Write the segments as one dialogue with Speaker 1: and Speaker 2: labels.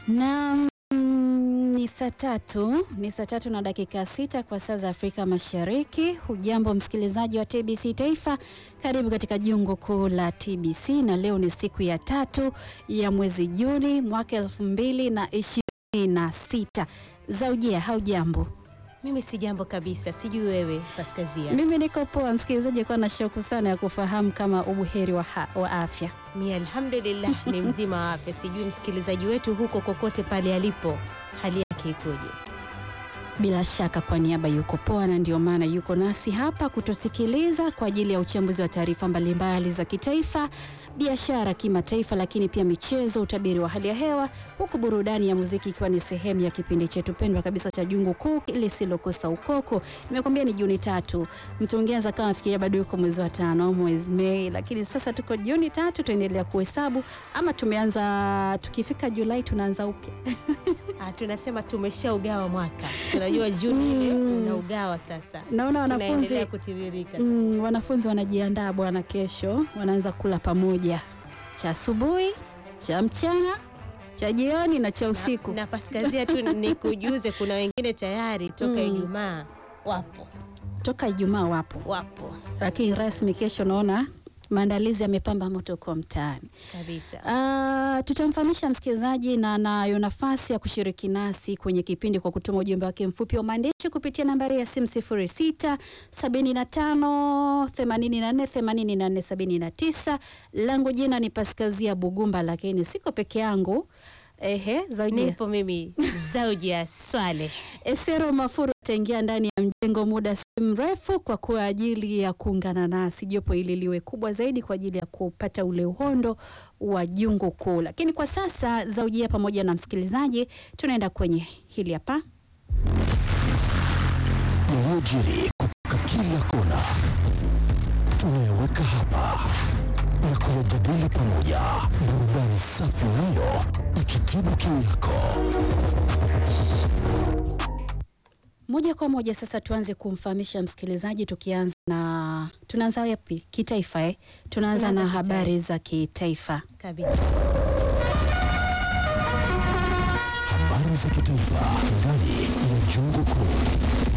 Speaker 1: Na mm, ni saa tatu ni saa tatu na dakika sita kwa saa za Afrika Mashariki. Hujambo msikilizaji wa TBC Taifa, karibu katika jungu kuu la TBC, na leo ni siku ya tatu ya mwezi Juni mwaka elfu mbili na ishirini na sita. Zaujia, haujambo?
Speaker 2: Mimi si jambo kabisa, sijui wewe Paskazia.
Speaker 1: Mimi niko poa. Msikilizaji kuwa na shauku sana ya kufahamu kama ubuheri wa, ha- wa afya.
Speaker 2: Mi alhamdulillah ni mzima wa afya. Sijui msikilizaji wetu huko kokote pale alipo, hali yake ikoje?
Speaker 1: Bila shaka kwa niaba yuko poa, na ndio maana yuko nasi hapa kutusikiliza kwa ajili ya uchambuzi wa taarifa mbalimbali za kitaifa, biashara, kimataifa, lakini pia michezo, utabiri wa hali ya hewa, huku burudani ya muziki ikiwa ni sehemu ya kipindi chetu pendwa kabisa cha Jungu Kuu lisilokosa ukoko. Nimekwambia ni Juni tatu, mtu mwingine anaweza kama nafikiria bado yuko mwezi wa tano, mwezi Mei, lakini sasa tuko Juni tatu, tuendelea kuhesabu ama tumeanza, tukifika Julai tunaanza upya.
Speaker 2: Ah, tunasema tumeshaugawa mwaka, tunajua Juni ile unaugawa sasa,
Speaker 1: Naona wanafunzi
Speaker 2: tunaendelea kutiririka sasa.
Speaker 1: Mm, wanafunzi wanajiandaa bwana, kesho wanaanza kula pamoja, cha asubuhi, cha mchana, cha jioni na cha usiku.
Speaker 2: Na Paskazia tu nikujuze, kuna wengine tayari toka
Speaker 1: Mm.
Speaker 2: Ijumaa wapo
Speaker 1: Toka Ijumaa wapo,
Speaker 2: wapo
Speaker 1: lakini rasmi kesho naona maandalizi yamepamba moto kwa mtaani.
Speaker 2: kabisa.
Speaker 1: Ah, tutamfahamisha msikilizaji na anayo nafasi ya kushiriki nasi kwenye kipindi kwa kutuma ujumbe wake mfupi wa maandishi kupitia nambari ya simu 06 75 84 84 79. Langu jina ni Paskazia Bugumba, lakini siko peke yangu. Ehe, Zaujia
Speaker 2: Nipo mimi Zaudia Swale.
Speaker 1: Esero Mafuru ataingia ndani ya mjengo muda si mrefu kwa kwa ajili ya kuungana nasi, jopo hili liwe kubwa zaidi kwa ajili ya kupata ule uhondo wa jungu kuu. Lakini kwa sasa Zaujia pamoja na msikilizaji, tunaenda kwenye hili hapa.
Speaker 3: yaliyojiri kutoka kila kona tunayaweka hapa na kuyajadili pamoja. Burudani safi nayo ikitibu kiu yako.
Speaker 1: Moja kwa moja sasa tuanze kumfahamisha msikilizaji, tukianza na tunaanza yapi? Kitaifa eh? Tunaanza
Speaker 2: Tunaanza
Speaker 1: na
Speaker 2: kitaifa.
Speaker 1: habari za kitaifa.
Speaker 2: Kabisa.
Speaker 3: Habari za kitaifa ndani ya jungu kuu.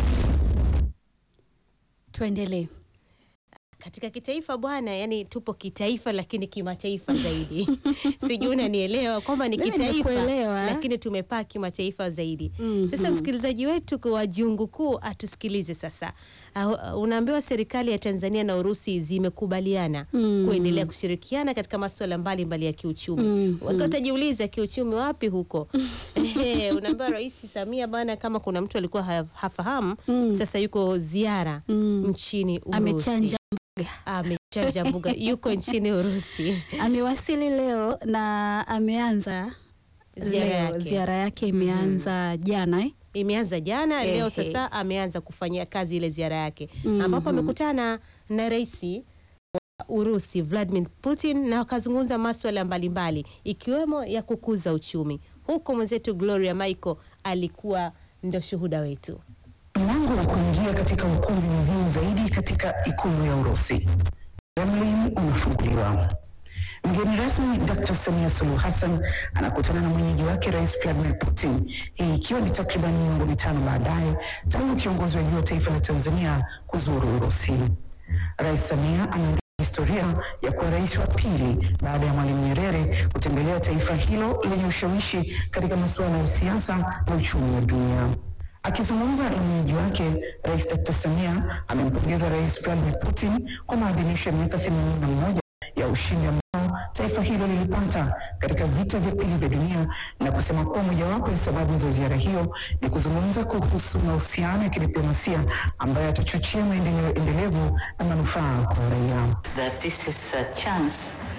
Speaker 1: Tuendelee.
Speaker 2: Katika kitaifa bwana, yani tupo kitaifa lakini kimataifa zaidi. Sijui unanielewa kwamba ni
Speaker 1: Mimi
Speaker 2: kitaifa
Speaker 1: nimekuelewa.
Speaker 2: lakini tumepaa kimataifa zaidi.
Speaker 1: Mhm.
Speaker 2: Sasa msikilizaji wetu kwa jungu kuu atusikilize sasa. Uh, unaambiwa serikali ya Tanzania na Urusi zimekubaliana
Speaker 1: Mhm.
Speaker 2: kuendelea kushirikiana katika masuala mbalimbali ya kiuchumi.
Speaker 1: Mhm.
Speaker 2: Wakiwa utajiuliza kiuchumi wapi huko? Ehe, unaambiwa Rais Samia bana, kama kuna mtu alikuwa ha- hafahamu,
Speaker 1: Mm.
Speaker 2: sasa yuko ziara
Speaker 1: Mm.
Speaker 2: nchini Urusi
Speaker 1: Amechanja
Speaker 2: amechanja mbuga yuko nchini Urusi.
Speaker 1: amewasili leo na ameanza
Speaker 2: Ziara
Speaker 1: leo.
Speaker 2: yake.
Speaker 1: Ziara yake imeanza jana eh?
Speaker 2: Imeanza jana, leo
Speaker 1: Ehe.
Speaker 2: sasa ameanza kufanyia kazi ile ziara yake
Speaker 1: Mhm.
Speaker 2: ambapo amekutana na rais wa Urusi Vladimir Putin na wakazungumza maswala mbalimbali ikiwemo ya kukuza uchumi. Huko mwenzetu Gloria Michael alikuwa ndo shuhuda wetu.
Speaker 4: Mlango wa kuingia katika ukumbi muhimu zaidi katika ikulu ya Urusi, Kremlin, unafunguliwa. Mgeni rasmi Dr. Samia Suluhu Hassan anakutana na mwenyeji wake Rais Vladimir Putin, hii ikiwa ni takriban miongo mitano baadaye tangu kiongozi wa juu wa taifa la Tanzania kuzuru Urusi. Rais Samia anaandika historia ya kuwa rais wa pili baada ya Mwalimu Nyerere kutembelea taifa hilo lenye ushawishi katika masuala ya siasa na uchumi wa dunia. Akizungumza na mwenyeji wake, Rais Dr. Samia amempongeza Rais Vladimir Putin kwa maadhimisho ya miaka 81 ya ushindi ambao taifa hilo lilipata katika vita vya pili vya dunia na kusema kuwa mojawapo ya sababu za ziara hiyo ni kuzungumza kuhusu mahusiano ya kidiplomasia ambayo yatachochea maendeleo endelevu na manufaa kwa raia.
Speaker 5: that this is a chance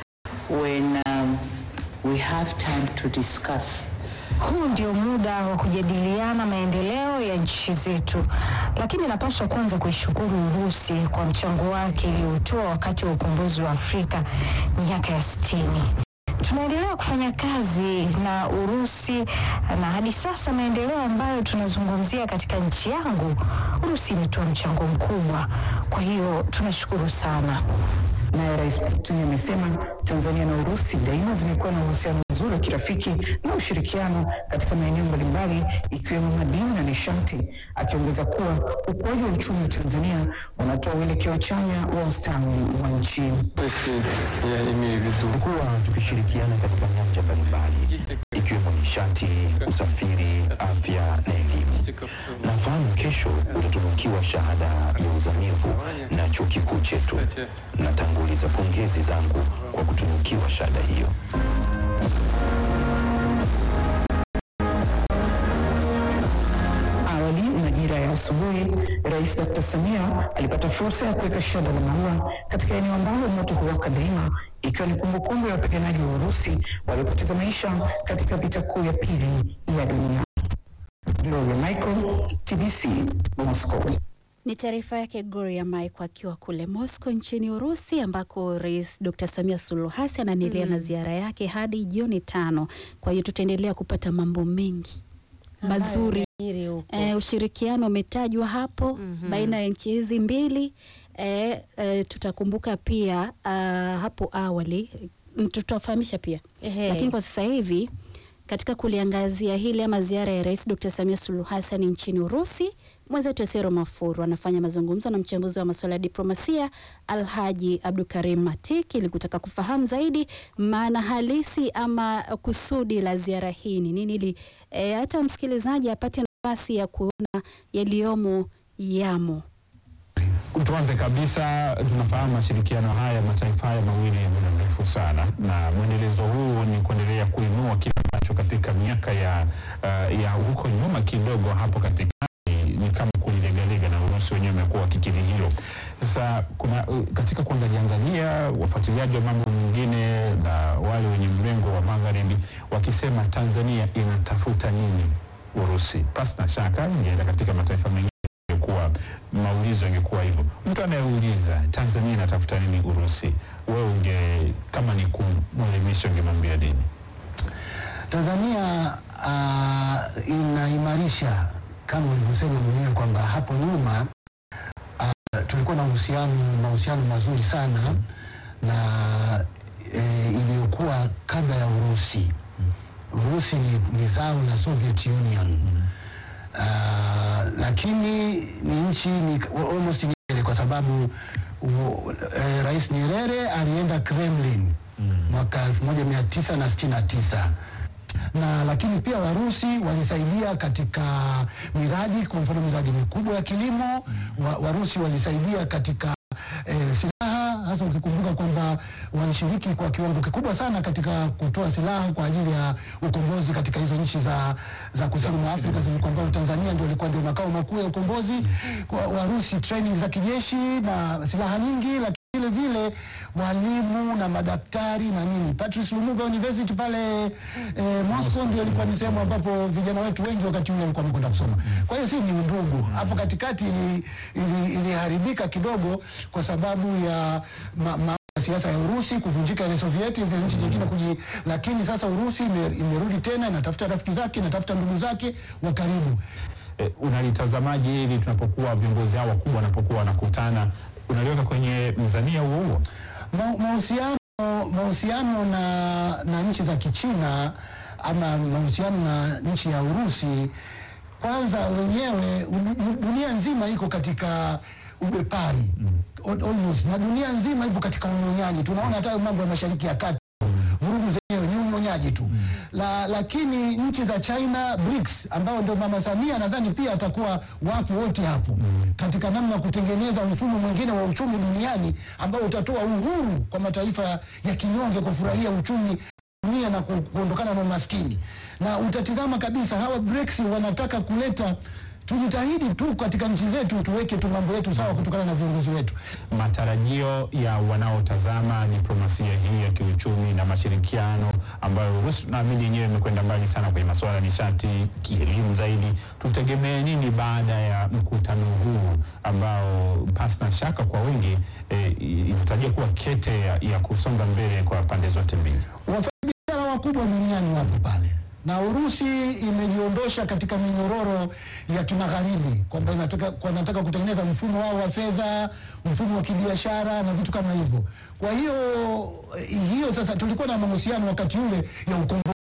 Speaker 5: when um, we have time to discuss
Speaker 6: Huu ndio muda wa kujadiliana maendeleo ya nchi zetu, lakini napaswa kwanza kuishukuru Urusi kwa mchango wake iliotoa wakati wa ukombozi wa Afrika miaka ya sitini. Tunaendelea kufanya kazi na Urusi na hadi sasa maendeleo ambayo tunazungumzia katika nchi yangu, Urusi imetoa mchango mkubwa. Kwa hiyo tunashukuru sana.
Speaker 4: Naye Rais Putin amesema Tanzania na Urusi daima zimekuwa na uhusiano mzuri mzuri wa kirafiki na ushirikiano katika maeneo mbalimbali ikiwemo madini na nishati, akiongeza kuwa ukuaji wa uchumi wa Tanzania unatoa uelekeo chanya wa ustawi wa nchi.
Speaker 3: Tumekuwa tukishirikiana katika nyanja mbalimbali ikiwemo nishati, usafiri, afya na elimu. Nafahamu kesho utatunukiwa shahada ya uzamivu na chuo kikuu chetu. Natanguliza pongezi zangu kwa kutunukiwa shahada hiyo.
Speaker 4: Awali majira ya asubuhi, Rais Dr. Samia alipata fursa ya kuweka shada la maua katika eneo ambalo moto huwaka daima, ikiwa ni kumbukumbu ya wapiganaji wa Urusi waliopoteza maisha katika vita kuu ya pili ya dunia. Gloria Michael, TBC, Moscow.
Speaker 1: Ni taarifa yake Gloria Maiko akiwa kule Moscow nchini Urusi, ambako Rais Dr. Samia Suluhu Hassan anaendelea na ziara yake hadi jioni tano. Kwa hiyo tutaendelea kupata mambo mengi mazuri.
Speaker 2: Hili huko.
Speaker 1: E, ushirikiano umetajwa hapo baina ya nchi hizi mbili. E, e, tutakumbuka pia ah, hapo awali mm, tutawafahamisha pia
Speaker 2: Ehe.
Speaker 1: lakini kwa sasa hivi katika kuliangazia hili ama ziara ya Rais Dr. Samia Suluhu Hassan nchini Urusi, mwenzetu Esero Mafuru anafanya mazungumzo na mchambuzi wa masuala ya diplomasia Alhaji Abdukarim Matiki ili kutaka kufahamu zaidi maana halisi ama kusudi la ziara hii ni nini, ili e, hata msikilizaji apate nafasi ya kuona yaliyomo yamo.
Speaker 7: Tuanze kabisa, tunafahamu mashirikiano haya mataifa haya mawili ya muda mrefu sana, na mwendelezo huu ni kuendelea kuinua kile ambacho katika miaka ya, uh, ya huko nyuma kidogo hapo katikati ni kama kulilegalega, na Urusi wenyewe wamekuwa wakikiri hilo. Sasa kuna uh, katika kuangalia angalia wafuatiliaji wa mambo mengine na wale wenye mlengo wa magharibi wakisema Tanzania inatafuta nini Urusi, pasi na shaka ingeenda katika mataifa mengine ingekuwa maulizo ingekuwa hivyo. Mtu anayeuliza Tanzania inatafuta nini Urusi, wewe unge kama ni kumwelimisha ungemwambia nini?
Speaker 8: Tanzania uh, inaimarisha kama ulivyosema mwenyewe kwamba hapo nyuma uh, tulikuwa na uhusiano mahusiano mazuri sana na e, iliyokuwa kabla ya Urusi. Urusi ni, ni zao la Soviet Union uh, lakini ni nchi ni almost ni ile kwa sababu u, e, Rais Nyerere alienda Kremlin mwaka 1969 na lakini pia Warusi walisaidia katika miradi, kwa mfano miradi mikubwa ya kilimo. Wa, Warusi walisaidia katika eh, silaha, hasa ukikumbuka kwamba walishiriki kwa kiwango kikubwa sana katika kutoa silaha kwa ajili ya ukombozi katika hizo nchi za, za kusini mwa Afrika zilikuwa ambao Tanzania ndio ilikuwa ndio makao makuu ya ukombozi. Kwa Warusi training za kijeshi na silaha nyingi, lakini vile vile walimu na madaktari na nini. Patrice Lumumba University pale eh, Moscow ndio ilikuwa ni sehemu ambapo vijana wetu wengi wakati ule walikuwa wamekwenda kusoma. Kwa hiyo si ni undugu hapo katikati ili- ili- iliharibika kidogo kwa sababu ya ma, ma, siasa ya Urusi kuvunjika ile Sovieti zile nchi nyingine kuji, lakini sasa Urusi ime- imerudi tena inatafuta rafiki zake inatafuta ndugu zake wa karibu.
Speaker 7: E, unalitazamaje hili tunapokuwa viongozi hao wakubwa wanapokuwa wanakutana, unaliweka kwenye mzania huo huo?
Speaker 8: Ma- mahusiano mahusiano na, na nchi za Kichina ama mahusiano na nchi ya Urusi, kwanza wenyewe u- dunia nzima iko katika ubepari Al- almost, na dunia nzima ipo katika unyonyaji. Tunaona hata hayo mambo ya Mashariki ya Kati vurugu zenyewe ni unyonyaji tu la, lakini nchi za China BRICS ambao ndio Mama Samia nadhani pia atakuwa wapo wote hapo katika namna ya kutengeneza mfumo mwingine wa uchumi duniani ambao utatoa uhuru kwa mataifa ya kinyonge kufurahia uchumi dunia na ku- kuondokana na umaskini. Na utatizama kabisa hawa BRICS wanataka kuleta tujitahidi tu katika nchi zetu tuweke tu mambo yetu sawa kutokana na viongozi wetu.
Speaker 7: matarajio ya wanaotazama diplomasia hii ya kiuchumi na mashirikiano ambayo Urusi naamini yenyewe imekwenda mbali sana kwenye masuala ya nishati, kielimu zaidi. Tutegemee nini baada ya mkutano huu ambao pasi na shaka kwa wengi eh, inatarajia kuwa kete ya, ya kusonga mbele kwa pande zote mbili?
Speaker 8: Wafanyabiashara wakubwa duniani wapo pale na Urusi imejiondosha katika minyororo ya kimagharibi kwamba inataka, kwa inataka kutengeneza mfumo wao wa fedha, mfumo wa kibiashara na vitu kama hivyo. Kwa hiyo hiyo sasa, tulikuwa na mahusiano wakati ule ya ukombozi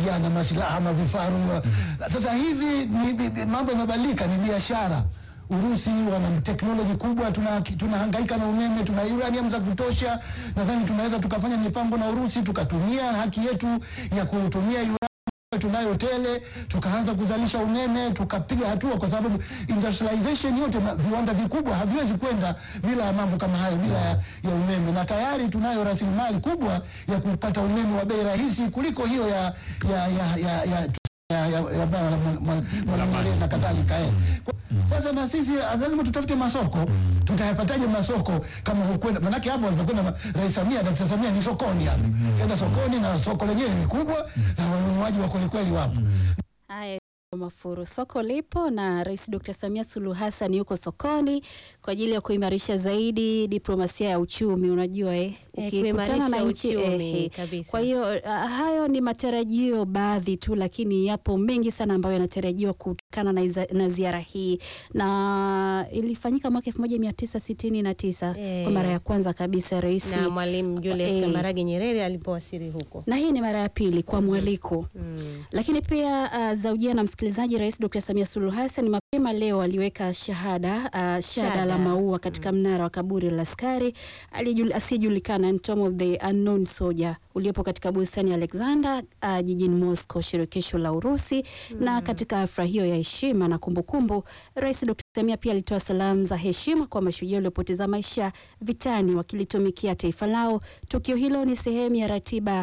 Speaker 8: kupigana masilaha mavifaru. Sasa hivi ni- ni- ni- mambo yamebadilika, ni biashara. Urusi wana teknoloji kubwa, tuna- tunahangaika na umeme, tuna uranium za kutosha. Nadhani tunaweza tukafanya mipango na Urusi, tukatumia haki yetu ya kutumia uranium tunayo tele, tukaanza kuzalisha umeme, tukapiga hatua, kwa sababu industrialization yote, ma- viwanda vikubwa haviwezi kwenda bila ya mambo kama hayo, bila ya, ya umeme, na tayari tunayo rasilimali kubwa ya kupata umeme wa bei rahisi kuliko hiyo ya ya ya ya, ya ya, ya, ya bara la mwa- mwa- Mwalimu Nyerere na kadhalika eh. Kwa- Sasa na sisi ah, lazima tutafute masoko. Tutayapataje masoko kama hukwenda? Manake hapo alipokwenda ma- Rais Samia, Dkt. Samia ni sokoni hapo, kenda sokoni na soko lenyewe ni kubwa na wanunuaji wa kwelikweli wapo.
Speaker 1: Haya, Mafuru, soko lipo na Rais Dr. Samia Suluhu Hassan yuko sokoni kwa ajili ya kuimarisha zaidi diplomasia ya uchumi. Unajua eh,
Speaker 2: Eh,
Speaker 1: ukikutana na
Speaker 2: kuimarisha
Speaker 1: nchi
Speaker 2: uchumi,
Speaker 1: eh,
Speaker 2: kabisa.
Speaker 1: Kwa hiyo ah, hayo ni matarajio baadhi tu, lakini yapo mengi sana ambayo yanatarajiwa kutokana na, iza- na ziara hii, na ilifanyika mwaka 1969
Speaker 2: Eh.
Speaker 1: kwa mara ya kwanza kabisa rais
Speaker 2: na Mwalimu Julius
Speaker 1: Eh.
Speaker 2: Kambarage Nyerere alipowasili huko.
Speaker 1: na hii ni mara ya pili kwa mwaliko
Speaker 2: Mm.
Speaker 1: lakini pia uh, zaujia na msikilizaji, Rais Dr. Samia Suluhu Hassan mapema leo aliweka shahada uh, shahada
Speaker 2: Shada.
Speaker 1: la maua katika mnara wa kaburi la askari aliyejul- asiyejulikana and Tomb of the Unknown Soldier uliopo katika bustani ya Alexander uh, jijini Moscow, shirikisho la Urusi. Na katika hafla hiyo ya heshima na kumbukumbu, Rais Dr. Samia pia alitoa salamu za heshima kwa mashujaa waliopoteza maisha vitani wakilitumikia taifa lao. Tukio hilo ni sehemu ya ratiba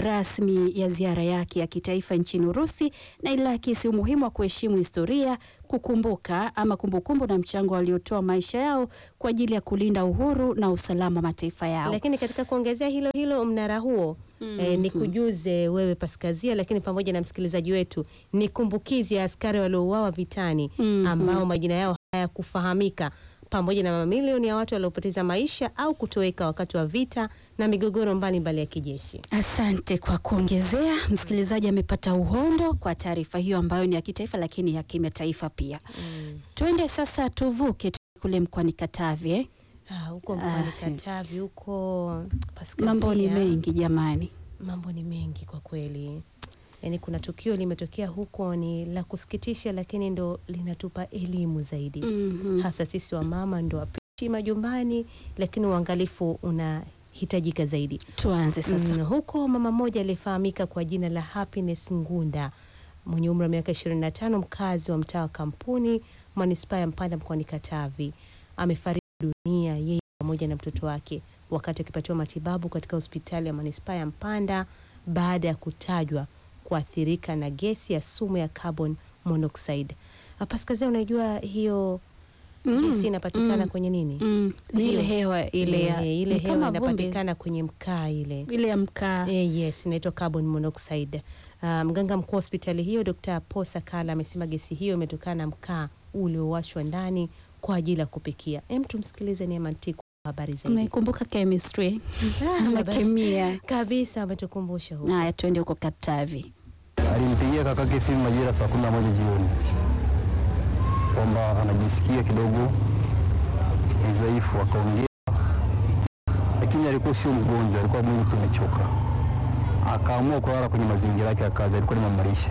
Speaker 1: rasmi ya ziara yake ya kitaifa nchini Urusi na iliakisi umuhimu wa kuheshimu historia, kukumbuka ama kumbukumbu na mchango waliotoa maisha yao kwa ajili ya kulinda uhuru na usalama wa mataifa yao.
Speaker 2: Lakini katika kuongezea hilo hilo mnara huo eh, ni kujuze wewe Paskazia, lakini pamoja na msikilizaji wetu, ni kumbukizi ya askari waliouawa vitani
Speaker 1: Mhm.
Speaker 2: ambao majina yao hayakufahamika pamoja na mamilioni ya watu waliopoteza maisha au kutoweka wakati wa vita na migogoro mbalimbali ya kijeshi.
Speaker 1: Asante kwa kuongezea. Msikilizaji amepata uhondo kwa taarifa hiyo ambayo ni ya kitaifa lakini ya kimataifa pia. Tuende sasa tuvuke tu kule mkoani Katavi eh?
Speaker 2: Ah, huko mkoani
Speaker 1: Ah,
Speaker 2: Katavi huko Paskazia,
Speaker 1: Mambo ni mengi jamani.
Speaker 2: mambo ni mengi kwa kweli. Yaani kuna tukio limetokea huko ni la kusikitisha, lakini ndo linatupa elimu zaidi
Speaker 1: Mhm.
Speaker 2: hasa sisi wa mama ndo wapishi majumbani, lakini uangalifu unahitajika zaidi.
Speaker 1: Tuanze sasa.
Speaker 2: Mm, huko mama mmoja aliyefahamika kwa jina la Happiness Ngunda mwenye umri wa miaka 25 mkazi wa mtaa wa Kampuni manispaa ya Mpanda mkoani Katavi amefariki dunia yeye pamoja na mtoto wake wakati akipatiwa matibabu katika hospitali ya manispaa ya Mpanda baada ya kutajwa kuathirika na gesi ya sumu ya carbon monoxide. Ah, Paskazia, unajua hiyo
Speaker 1: Mm,
Speaker 2: gesi inapatikana
Speaker 1: mm,
Speaker 2: kwenye nini?
Speaker 1: Mm, ni ile
Speaker 2: Hiyo.
Speaker 1: hewa ile ya
Speaker 2: Eh, ile
Speaker 1: ni
Speaker 2: hewa
Speaker 1: kama vumbi,
Speaker 2: inapatikana kwenye mkaa ile
Speaker 1: ile ya mkaa.
Speaker 2: Eh, yes, inaitwa carbon monoxide. Ah, mganga mkuu wa hospitali hiyo Dr. Paul Sakala amesema gesi hiyo imetokana na mkaa uliowashwa ndani kwa ajili ya kupikia. Hem, tumsikilize Neema Ntiku kwa habari zaidi.
Speaker 1: Umekumbuka chemistry
Speaker 2: Ah,
Speaker 1: ama
Speaker 2: habari-
Speaker 1: kemia?
Speaker 2: Kabisa ametukumbusha huko.
Speaker 1: Haya, tuende huko Katavi.
Speaker 9: Alimpigia kakake simu majira saa kumi na moja jioni kwamba anajisikia kidogo ni dhaifu, akaongea, lakini alikuwa sio mgonjwa, alikuwa mwili tu umechoka. Akaamua kulala kwenye mazingira yake ya kazi, alikuwa ni mamalishe.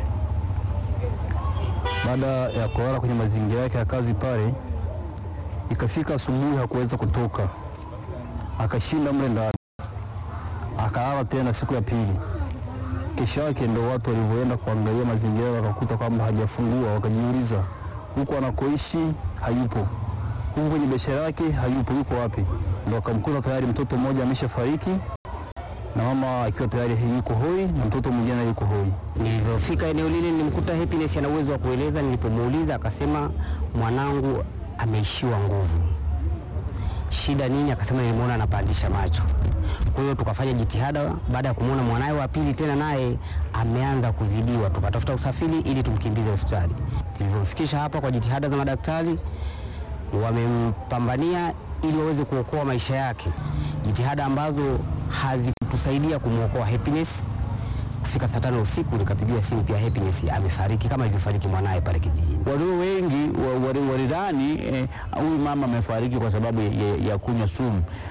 Speaker 9: Baada ya kulala kwenye mazingira yake ya kazi pale, ikafika asubuhi hakuweza kutoka, akashinda mle ndani, akalala tena siku ya pili kesho yake ndo watu walivyoenda kuangalia mazingira wakakuta kwamba hajafungua, wakajiuliza huku anakoishi hayupo, huku kwenye biashara yake hayupo, yuko wapi? Ndo wakamkuta tayari mtoto mmoja ameshafariki na mama akiwa tayari yuko hoi na mtoto mwingine naye yuko hoi.
Speaker 10: Nilivyofika eneo lile nilimkuta Happiness ana uwezo wa kueleza. Nilipomuuliza akasema mwanangu ameishiwa nguvu. Shida nini? Akasema nilimwona anapandisha macho. Kwa hiyo tukafanya jitihada, baada ya kumwona mwanaye wa pili tena naye ameanza kuzidiwa, tukatafuta usafiri ili tumkimbize hospitali. Tulivyomfikisha hapa kwa jitihada za madaktari, wamempambania ili waweze kuokoa maisha yake, jitihada ambazo hazikutusaidia kumwokoa Happiness kufika saa tano usiku nikapigiwa simu pia Happiness amefariki kama ilivyofariki mwanaye pale kijijini.
Speaker 9: Walio wengi wa- wali- walidhani eh, huyu mama amefariki kwa sababu ya, ya kunywa sumu.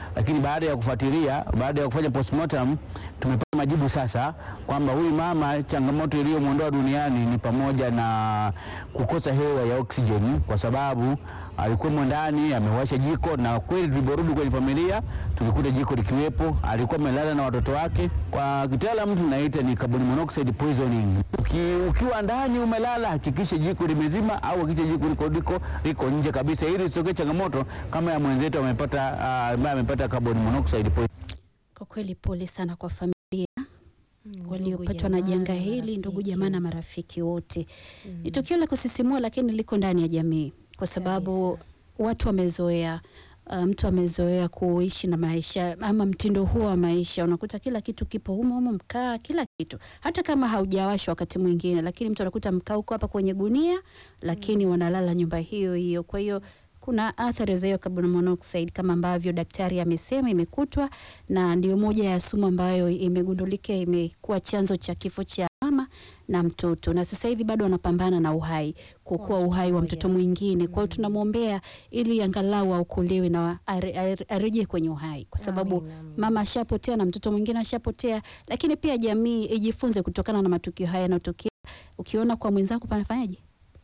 Speaker 11: lakini baada ya kufuatilia, baada ya kufanya postmortem tumepata majibu sasa kwamba huyu mama changamoto iliyomwondoa duniani ni pamoja na kukosa hewa ya oksijeni, kwa sababu alikuwa ndani amewasha jiko, na kweli tuliporudi kwenye familia tulikuta jiko likiwepo. Alikuwa amelala na watoto wake. Kwa kitaalamu tunaita ni carbon monoxide poisoning. Uki, ukiwa ndani umelala, hakikisha jiko limezima au hakikisha jiko liko, liko, liko nje kabisa, ili isitokee changamoto kama ya mwenzetu amepata ambaye amepata carbon monoxide poisoning.
Speaker 1: Kwa kweli pole sana kwa familia
Speaker 2: ndugu,
Speaker 1: waliopatwa na
Speaker 2: jamaa
Speaker 1: janga
Speaker 2: na
Speaker 1: hili, ndugu
Speaker 2: marafiki.
Speaker 1: jamaa na marafiki wote. Ni tukio la kusisimua, lakini liko ndani ya jamii kwa sababu watu wamezoea uh, mtu amezoea kuishi na maisha ama mtindo huo wa maisha, unakuta kila kitu kipo humo humo, mkaa, kila kitu, hata kama haujawashwa wakati mwingine, lakini mtu anakuta mkaa huko hapa kwenye gunia, lakini wanalala nyumba hiyo hiyo. Kwa hiyo kuna athari za hiyo carbon monoxide kama ambavyo daktari amesema imekutwa, na ndio moja ya sumu ambayo imegundulika imekuwa chanzo cha kifo cha mama na mtoto, na sasa hivi bado wanapambana na uhai, kuokoa uhai wa mtoto mwingine. Kwa hiyo tunamwombea ili angalau aokolewe na are- are- arejee kwenye uhai, kwa sababu mama ashapotea na mtoto mwingine ashapotea. Lakini pia jamii ijifunze kutokana na matukio haya yanayotokea. Ukiona kwa mwenzako panafanyaje?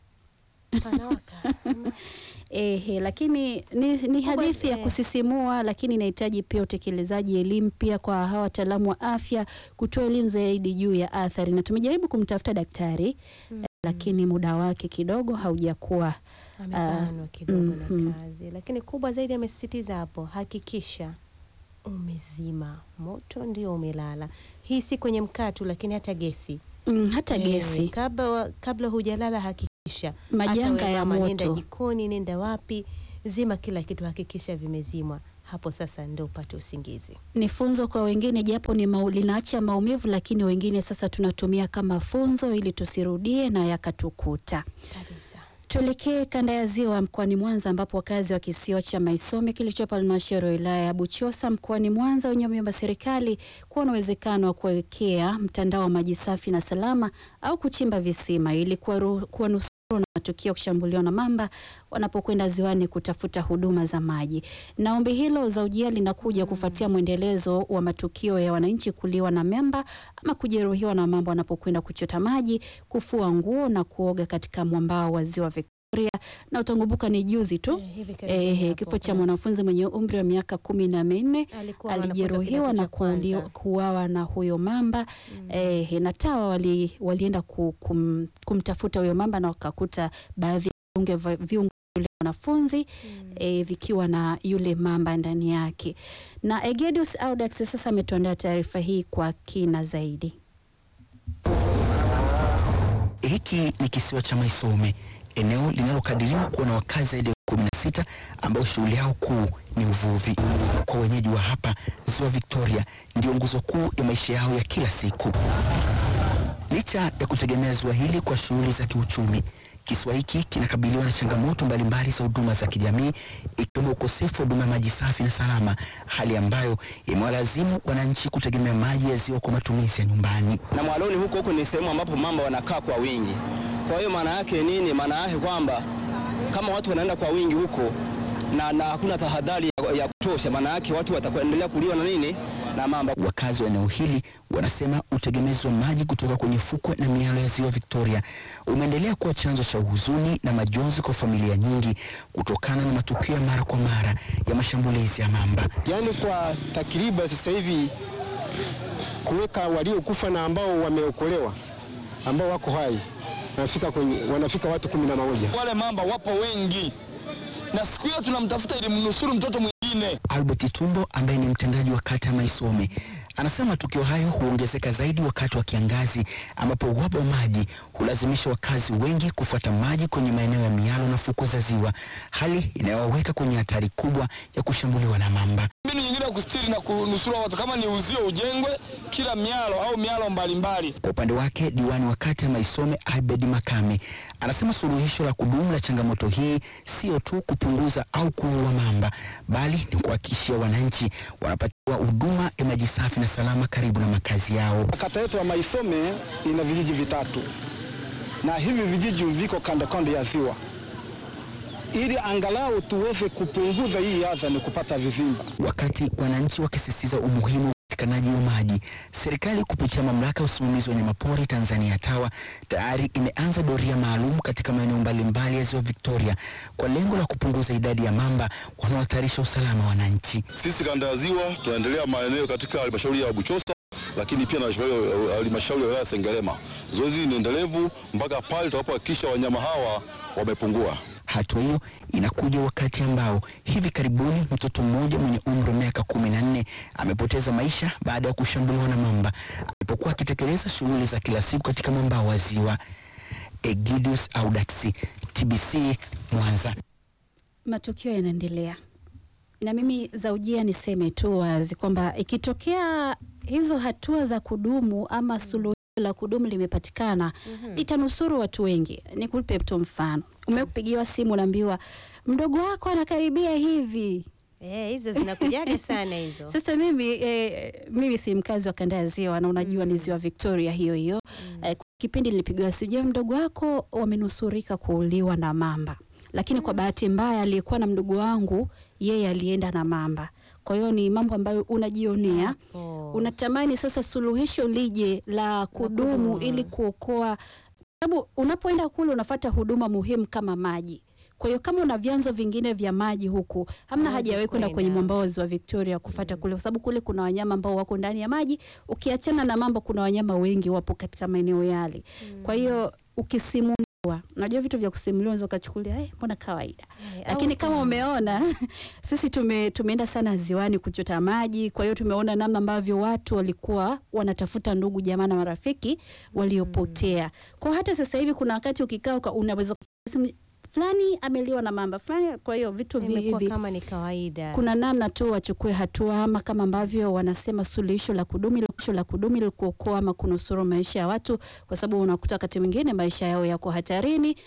Speaker 1: Ehe, lakini ni, ni hadithi ya kusisimua, lakini inahitaji pia utekelezaji elimu pia kwa hawa wataalamu wa afya kutoa elimu zaidi juu ya athari, na tumejaribu kumtafuta daktari eh, lakini muda wake kidogo haujakuwa
Speaker 2: amebanwa kidogo
Speaker 1: mhm.
Speaker 2: na kazi, lakini kubwa zaidi amesisitiza hapo, hakikisha umezima moto ndio umelala. Hii si kwenye mkaa tu, lakini hata gesi
Speaker 1: Mm, hata
Speaker 2: Eh,
Speaker 1: gesi.
Speaker 2: kabla, wa- kabla hujalala hakikisha
Speaker 1: Majanga
Speaker 2: Hata wewe
Speaker 1: ya
Speaker 2: mama, nenda
Speaker 1: moto.
Speaker 2: jikoni, nenda wapi, zima kila kitu, hakikisha vimezimwa. Hapo sasa ndio upate usingizi.
Speaker 1: ni funzo kwa wengine, japo ni mau, linaacha maumivu, lakini wengine sasa tunatumia kama funzo ili tusirudie na yakatukuta.
Speaker 2: Kabisa.
Speaker 1: Tuelekee kanda ya Ziwa mkoani Mwanza, ambapo wakazi wa kisiwa cha Maisome kilichopo halmashauri ya wilaya ya Buchosa mkoani Mwanza wenye wameomba serikali kuwa na uwezekano wa kuwekea mtandao wa maji safi na salama au kuchimba visima ili kuwaru- kuwanusuru na matukio ya kushambuliwa na mamba wanapokwenda ziwani kutafuta huduma za maji. Na ombi hilo za ujia linakuja kufuatia mwendelezo wa matukio ya wananchi kuliwa na mamba ama kujeruhiwa na mamba wanapokwenda kuchota maji, kufua nguo na kuoga katika mwambao wa ziwa Victoria. Na utakumbuka ni juzi tu
Speaker 2: hivi karibuni
Speaker 1: eh,
Speaker 2: hapo,
Speaker 1: kifo cha mwanafunzi mwenye umri wa miaka kumi na minne
Speaker 2: Alikuwa mwanafunzi wa
Speaker 1: alijeruhiwa
Speaker 2: kidato
Speaker 1: na
Speaker 2: cha kwanza.
Speaker 1: kuuli- kuuawa na huyo mamba eh, na TAWA wali, walienda ku, kum, kumtafuta huyo mamba na wakakuta baadhi ya viunge vya- viungo vya yule mwanafunzi eh, vikiwa na yule mamba ndani yake. Na Egedius Audax sasa ametuandaa taarifa hii kwa kina zaidi.
Speaker 12: Hiki ni kisiwa cha Maisome, eneo linalokadiriwa kuwa na wakazi zaidi ya kumi na sita ambao shughuli yao kuu ni uvuvi. Kwa wenyeji wa hapa, ziwa Victoria ndio nguzo kuu ya maisha yao ya kila siku. Licha ya kutegemea ziwa hili kwa shughuli za kiuchumi, kisiwa hiki kinakabiliwa na changamoto mbalimbali za huduma za kijamii ikiwemo ukosefu wa huduma ya maji safi na salama, hali ambayo imewalazimu wananchi kutegemea maji ya ziwa kwa matumizi ya nyumbani.
Speaker 13: na mwaloni huko huko ni sehemu ambapo mamba wanakaa kwa wingi. Kwa hiyo maana yake nini? Maana yake kwamba kama watu wanaenda kwa wingi huko na, na hakuna tahadhari ya, ya kutosha, maana yake watu watakuendelea kuliwa na nini na mamba.
Speaker 12: Wakazi wa eneo hili wanasema utegemezi wa maji kutoka kwenye fukwe na mialo ya ziwa Victoria umeendelea kuwa chanzo cha huzuni na majonzi kwa familia nyingi kutokana na matukio ya mara kwa mara ya mashambulizi ya mamba.
Speaker 14: Yaani kwa takriban sasa hivi kuweka waliokufa na ambao wameokolewa ambao wako hai wanafika kwenye wanafika watu kumi na moja.
Speaker 15: Wale mamba wapo wengi, na siku hiyo tunamtafuta ili mnusuru mtoto mwingine.
Speaker 12: Albert Tumbo ambaye ni mtendaji wa kata ya Maisome anasema matukio hayo huongezeka zaidi wakati wa kiangazi ambapo uhaba wa maji hulazimisha wakazi wengi kufuata maji kwenye maeneo ya mialo na fukwe za ziwa, hali inayowaweka kwenye hatari kubwa ya kushambuliwa na mamba.
Speaker 15: Mbinu nyingine ya kustiri na kunusuru watu kama ni uzio ujengwe kila mialo au mialo mbalimbali.
Speaker 12: Kwa upande wake diwani wa kata ya Maisome Abed Makame anasema suluhisho la kudumu la changamoto hii sio tu kupunguza au kuua mamba, bali ni kuhakikishia wananchi wanapatiwa huduma ya maji safi na salama karibu na makazi yao.
Speaker 14: Kata yetu ya Maisome ina vijiji vitatu na hivi vijiji viko kando kando ya ziwa,
Speaker 15: ili angalau tuweze kupunguza hii adha ni kupata vizimba.
Speaker 12: Wakati wananchi wakisisitiza umuhimu wa upatikanaji wa maji, serikali kupitia mamlaka ya usimamizi wa wanyamapori Tanzania TAWA tayari imeanza doria maalum katika maeneo mbalimbali ya ziwa Victoria kwa lengo la kupunguza idadi ya mamba wanaohatarisha usalama wa wananchi.
Speaker 16: Sisi kanda ya ziwa tunaendelea maeneo katika halmashauri ya Buchosa lakini pia na halmashauri ya wilaya Sengerema. Zoezi ni endelevu mpaka pale tutakapohakikisha wanyama hawa wamepungua.
Speaker 12: Hatua hiyo inakuja wakati ambao hivi karibuni mtoto mmoja mwenye umri wa miaka kumi na nne amepoteza maisha baada ya kushambuliwa na mamba alipokuwa akitekeleza shughuli za kila siku katika mwambao wa ziwa. Egidius Audax, TBC, Mwanza.
Speaker 1: Matukio yanaendelea na mimi Zaujia niseme tu wazi kwamba ikitokea hizo hatua za kudumu ama suluhisho la kudumu limepatikana itanusuru watu wengi. Nikupe tu mfano, umekupigiwa simu unaambiwa mdogo wako anakaribia hivi.
Speaker 2: Eh, hizo zinakujaga sana hizo.
Speaker 1: Sasa mimi eh, mimi si mkazi wa kanda ya ziwa na unajua ni ziwa Victoria hiyo hiyo. Eh, kipindi nilipigiwa simu, je, mdogo wako wamenusurika kuuliwa na mamba lakini kwa bahati mbaya aliyekuwa na mdogo wangu yeye alienda na mamba. Kwa hiyo ni mambo ambayo unajionea, unatamani sasa suluhisho lije la kudumu ili kuokoa, sababu unapoenda kule unafata huduma muhimu kama maji. Kwa hiyo kama una vyanzo vingine vya maji huku, hamna haja ya wewe kwenda kwenye mwambao wa ziwa Victoria kufata kule, kwa sababu kule kuna wanyama ambao wako ndani ya maji. Ukiachana na mamba, kuna wanyama wengi wapo katika maeneo yale. Kwa hiyo ukisimuliwa Unajua vitu vya kusimuliwa unaweza ukachukulia eh, mbona kawaida. Lakini kama umeona sisi tume, tumeenda sana ziwani kuchota maji, kwa hiyo tumeona namna ambavyo watu walikuwa wanatafuta ndugu jamaa na marafiki waliopotea. Kwa hata sasa hivi kuna wakati ukikaa unaweza fulani ameliwa na mamba fulani. Kwa hiyo vitu
Speaker 2: Imekuwa
Speaker 1: hivi
Speaker 2: kama ni kawaida.
Speaker 1: kuna namna tu wachukue hatua, ama kama ambavyo wanasema suluhisho la kudumu suluhisho la kudumu ili kuokoa ama kunusuru maisha ya watu, kwa sababu unakuta wakati mwingine maisha yao yako hatarini